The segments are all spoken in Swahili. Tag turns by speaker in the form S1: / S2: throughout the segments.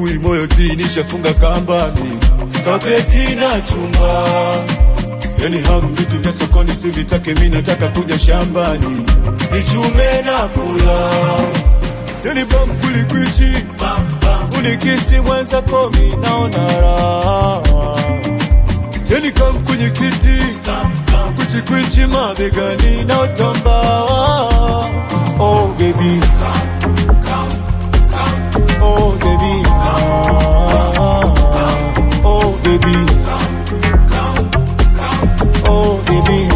S1: asubuhi moyo tinishafunga kambani kapeti na chumba yani ham vitu vya sokoni sivitake mi nataka kuja shambani nichume na kula yani bam kulikwichi unikisi mwenza komi naona raha yani kam kwenye kiti kwichikwichi mabegani na utamba oh baby oh baby ah, oh baby oh baby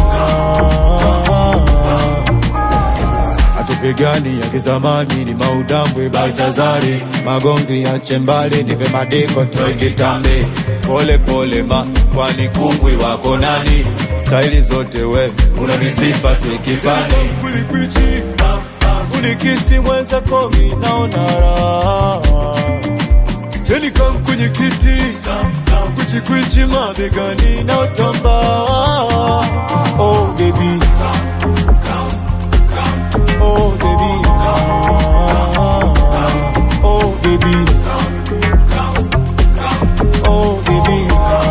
S1: ah. atupigani ya kizamani ni maudambwe Baltazari, magomvi ya chembali nipe madiko toe kitambe, pole pole ma kwani kungwi wako nani? Staili zote we una misifa si kifani, kulikwichi unikisi mwenza komi naona raha yani kam kwenye kiti kwichikwichi mabegani na utamba oh baby oh baby ah, oh baby oh baby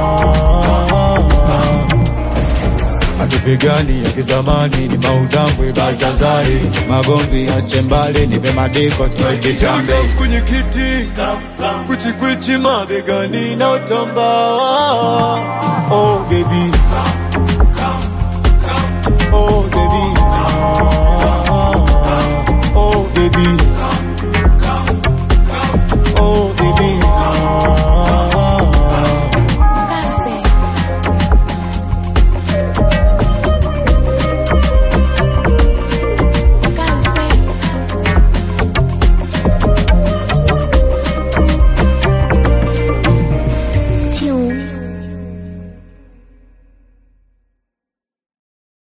S1: ah. atupigani ya kizamani ni maudambwe Baltazari, magomvi ya chembali nipe madiko toe kitambe kwenye kiti kwichikwichi mabegani na utamba oh baby